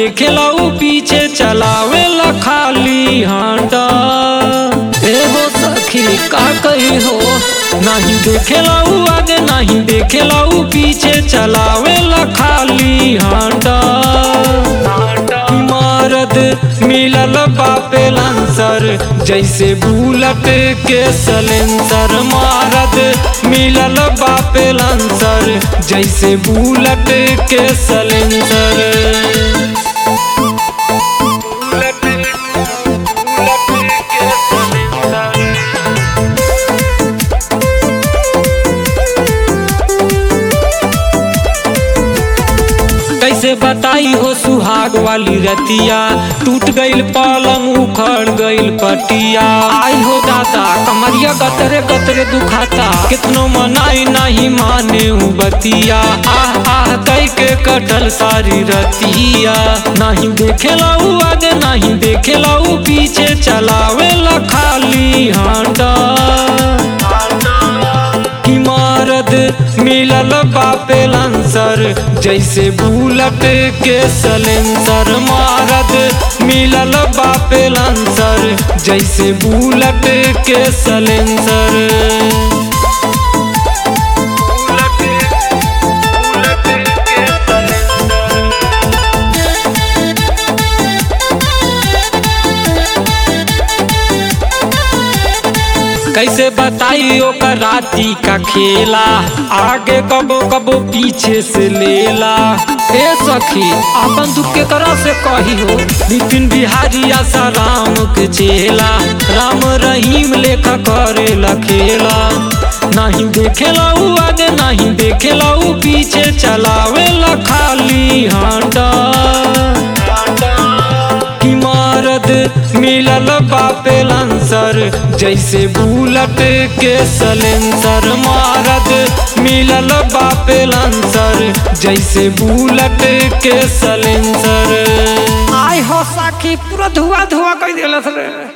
देखेला उ पीछे चलावेला खाली हांडा ए हो सखी का कही हो नहीं देखेला उ आगे नहीं देखेला उ पीछे चलावेला खाली हांडा इमारत मिलल बापे लांसर जैसे बुलट के सलेंसर मारत मिलल बापे लांसर जैसे बुलट के सलेंसर कैसे बताई हो सुहाग वाली रतिया टूट गईल पलंग उखड़ गईल पटिया आई हो दादा कमरिया गतरे गतरे दुखाता कितनो मनाई नहीं माने उ बतिया आह आह कई के कटल सारी रतिया नहीं देखेला उ आगे नहीं देखेला उ पीछे चलावेला खाली हांडा इमारत मिलल बापे लांसर जैसे बुलट के सलेंसर मारत मिलल बापे लांसर जैसे बुलट के सलेंसर कैसे बताई ओकर राती का खेला आगे कबो कबो पीछे से लेला ए सखी अपन दुख के करा से कही हो नितिन बिहारी आशा राम के चेला राम रहीम लेखा करे खेला नहीं देखेला उ आगे नहीं देखेला उ पीछे चलावेला खाली हांडा इमारत मिलल बापे लांसर जैसे बुलट के सलेंसर मारत मिलल बापे लांसर जैसे बुलट के सलेंसर आय हो साखी पूरा धुआ धुआ कर दिलस रे